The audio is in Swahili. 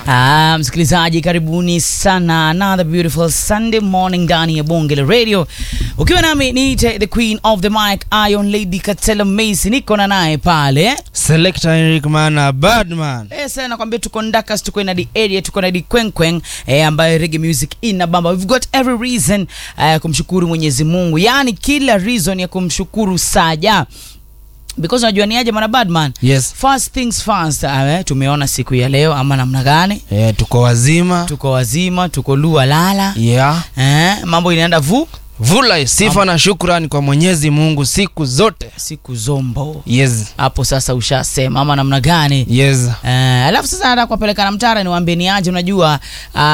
Ah, msikilizaji karibuni sana another beautiful Sunday morning ndani ya bonge la radio ukiwa nami niite the queen of the mic Iron Lady Katela Macy niko na naye pale Selector Eric Mana Badman. Eh, sasa nakwambia tuko Ndakas, tuko na the area, tuko na the kwenkwen eh, ambayo reggae music ina bamba. We've got every reason eh, kumshukuru Mwenyezi Mungu, yaani kila reason ya kumshukuru saja because unajua ni aje mwana Badman. Yes. First things first, eh, tumeona siku ya leo ama namna gani? Eh, tuko wazima. Tuko wazima, tuko lua lala Yeah. eh, mambo inaenda vu Vula sifa na shukrani kwa Mwenyezi Mungu siku zote. siku zombo Yes. hapo sasa ushasema ama namna gani? Yes. Eh, alafu sasa nataka kuwapeleka na mtara niwaambie ni aje, unajua ah,